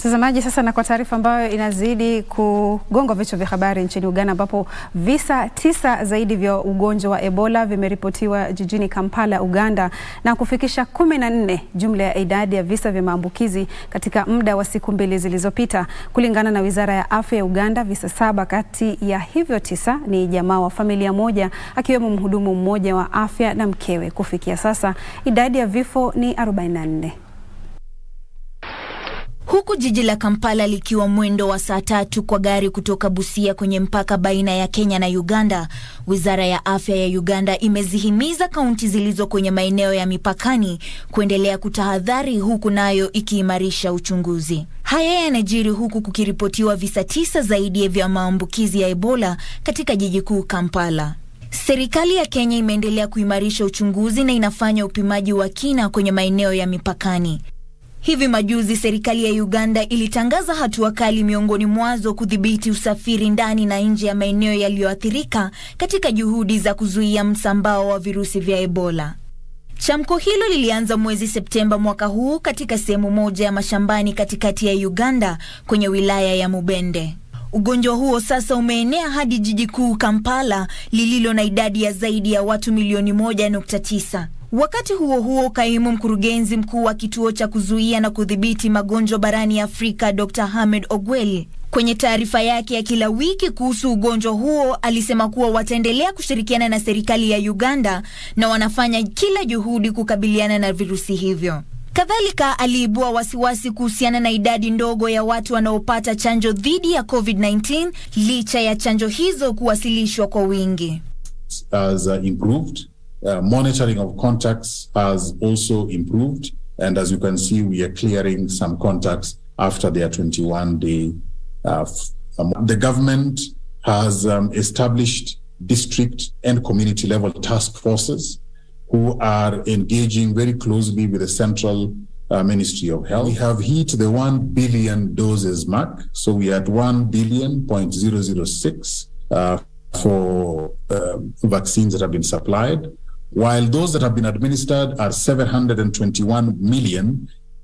Mtazamaji, sasa na kwa taarifa ambayo inazidi kugonga vichwa vya habari nchini Uganda, ambapo visa tisa zaidi vya ugonjwa wa Ebola vimeripotiwa jijini Kampala, Uganda, na kufikisha kumi na nne jumla ya idadi ya visa vya maambukizi katika muda wa siku mbili zilizopita. Kulingana na Wizara ya Afya ya Uganda, visa saba kati ya hivyo tisa ni jamaa wa familia moja, akiwemo mhudumu mmoja wa afya na mkewe. Kufikia sasa idadi ya vifo ni 44. Huku jiji la Kampala likiwa mwendo wa saa tatu kwa gari kutoka Busia kwenye mpaka baina ya Kenya na Uganda, Wizara ya Afya ya Uganda imezihimiza kaunti zilizo kwenye maeneo ya mipakani kuendelea kutahadhari, huku nayo ikiimarisha uchunguzi. Haya yanajiri huku kukiripotiwa visa tisa zaidi vya maambukizi ya Ebola katika jiji kuu Kampala. Serikali ya Kenya imeendelea kuimarisha uchunguzi na inafanya upimaji wa kina kwenye maeneo ya mipakani. Hivi majuzi serikali ya Uganda ilitangaza hatua kali miongoni mwazo kudhibiti usafiri ndani na nje ya maeneo yaliyoathirika katika juhudi za kuzuia msambao wa virusi vya Ebola. Chamko hilo lilianza mwezi Septemba mwaka huu katika sehemu moja ya mashambani katikati ya Uganda kwenye wilaya ya Mubende. Ugonjwa huo sasa umeenea hadi jiji kuu Kampala lililo na idadi ya zaidi ya watu milioni moja nukta tisa. Wakati huo huo, kaimu mkurugenzi mkuu wa kituo cha kuzuia na kudhibiti magonjwa barani Afrika Dr. Hamed Ogwel kwenye taarifa yake ya kila wiki kuhusu ugonjwa huo alisema kuwa wataendelea kushirikiana na serikali ya Uganda na wanafanya kila juhudi kukabiliana na virusi hivyo. Kadhalika aliibua wasiwasi kuhusiana na idadi ndogo ya watu wanaopata chanjo dhidi ya COVID-19 licha ya chanjo hizo kuwasilishwa kwa wingi. Has, uh, improved. Uh, monitoring of contacts has also improved. And as you can see, we are clearing some contacts after their 21 day. Uh, um, the government has um, established district and community level task forces who are engaging very closely with the central uh, Ministry of Health. We have hit the 1 billion doses mark. So we are at 1 billion point zero zero six uh, for vaccines that have been supplied while those that have been administered are 721 million